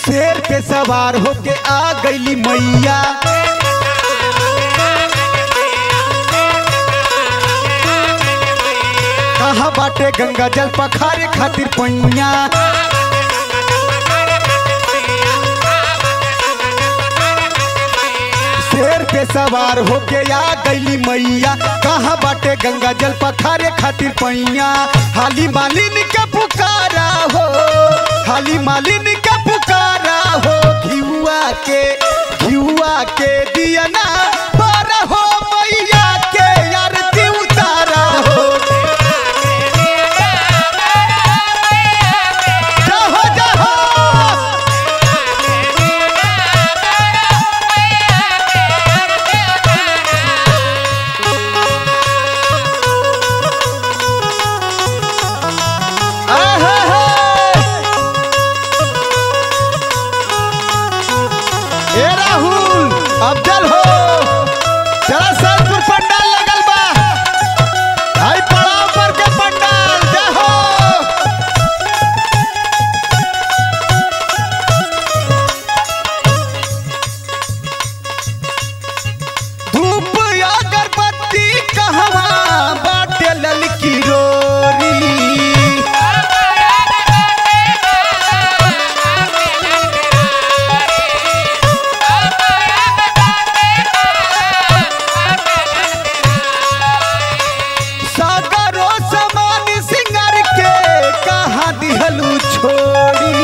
शेर पे सवार होके आ गईली मैया कहा बाटे गंगा जल पखारे खातिर पैया शेर पे सवार होके आ गईली मैया कहा बाटे गंगा जल पखारे खातिर पैया हाली मालिन के पुकारा हो हाली मालिन के पुकारा हो घिउआ के घिउआ के दियना पर हो मैया के आरती उतारा हो जहो जहो ए राहुल अफजल हो चला सतपुर पंडाल लगल बा आई पड़ाव पर के पंडाल जय हो धूप अगरबत्ती कहवा बाटे ललकी रोरी सागरो समान सिंगर के कहा दिहलू छोड़ी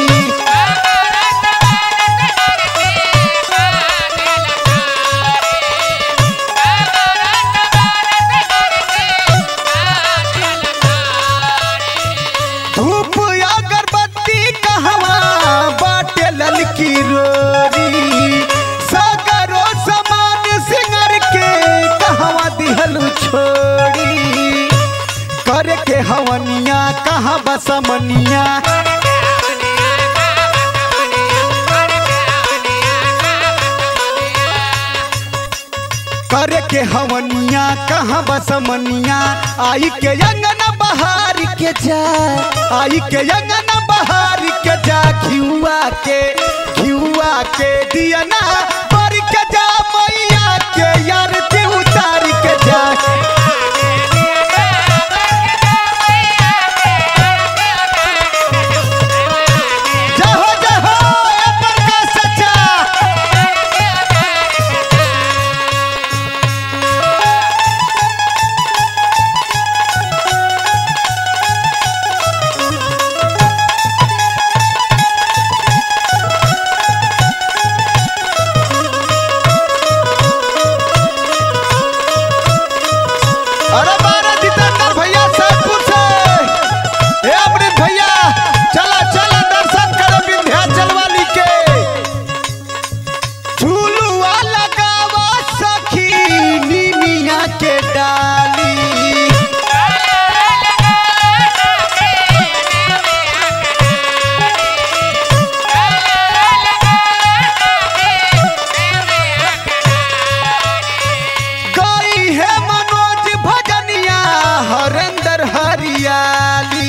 धूप अगरबत्ती कहवा बाटे ललकी रोरी सागरो समान सिंगर के कहवा दिहलू छोड़ी करे के हवनिया कहाँ बसमनिया करे के हवनिया कहाँ बसमनिया आई के अंगना बहार के जा आई के अंगना बहार के जा घिउआ के घिउआ के दियना बर के जा मैया के आरती उतार के जा जहो जहो ए प्रकाश सच्चा अरे बारा जितेंद्र भैया सैदपुर से हे अमृत भैया चला चला दर्शन करो विंध्याचल वाली के झूलुआ लगावा सखी नीमिया के डाली गई है मनोज भजनिया हरेंद्र हरियाली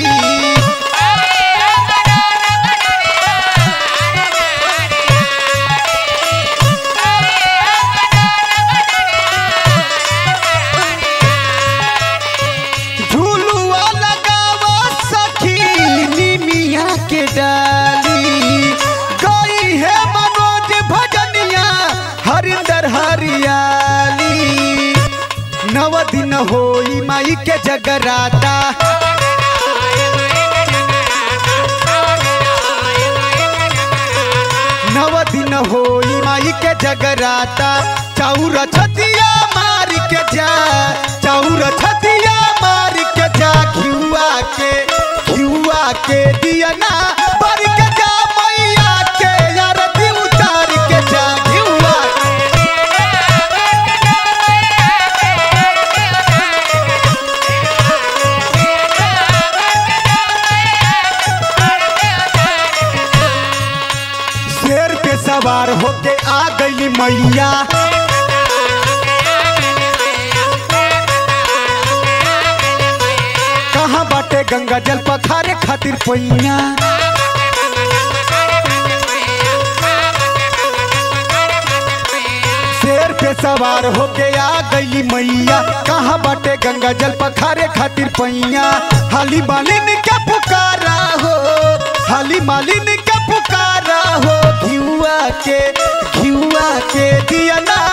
झूलुआ लगावा सखी निमिया के डाली गई है मनोज भजनिया हरिंदर हरियाली नव दिन होई माई के जगराता नव दिन होई माई के जगराता चाउर छतिया मार के जा चाउर छतिया मार के जा घिउआ के घिउआ के दियना बर के जा मैया के आरती उतार के जा घिउआ शेर पे सवार होके आ गई मैया कहाँ बाटे गंगा जल पखारे खातिर पैया सवार होके आ गईली मैया कहाँ बाटे गंगा जल पखारे खातिर पैया हाली मालिन के पुकारा हो हाली मालिन के पुकारा हो घिउआ के घिउआ के दिया ना